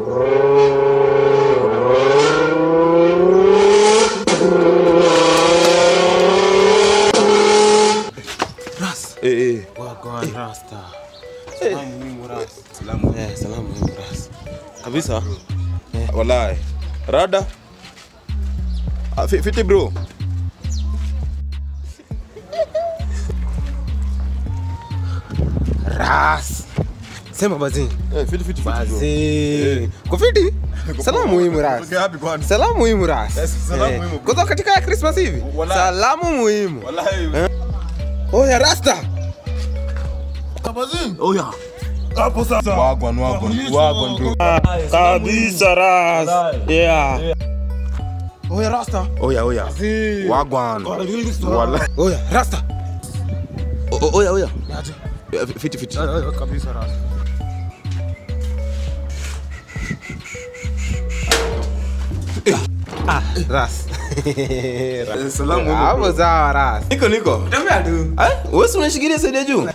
Ras. Eh, eh. Wagwan Rasta. Salamu muhimu Ras. Salamu. Eh, salamu muhimu Ras. Kabisa. Wallahi. Rada. Ah, fi- fiti bro. Ras. Sema bazin. Eh, fiti fiti fiti. bro. Bazin. Kufiti? Salamu muhimu Ras. Okay, happy kwani? Salamu muhimu Ras. Yes, salamu Eh, muhimu. Kutoka katika ya Christmas hivi? Wallahi. Salamu muhimu. Wallahi. Oya Rasta. Oya. Hapo sasa. Wagwan wagwan. Wagwan bro. Kabisa Ras. Yeah. Oya Rasta. Oya oya. Wagwan. Wallahi. Oya Rasta. O- o- Oya oya. Eh, Fiti fiti. Kabisa Ras. Ah, Ras. Salamu muhimu. Hapo bro. sawa Ras. Niko niko. Tembea tu. Eh? Wewe si unashikilia side ya juu?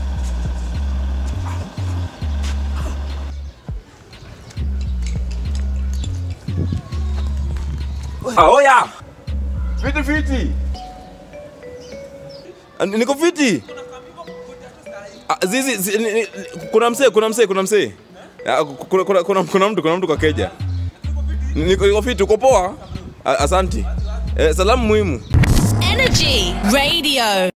Ah, oya. Fiti fiti. Ah, Niko fiti. Ah, Zizi, zi, ni- ni- kuna msee, kuna msee, kuna msee. Ah, Kuna, kuna, kuna, kuna mtu, kuna mtu kwa keja. Niko, niko fiti, uko poa? Ah, Asanti. Eh, salamu muhimu. Energy Radio.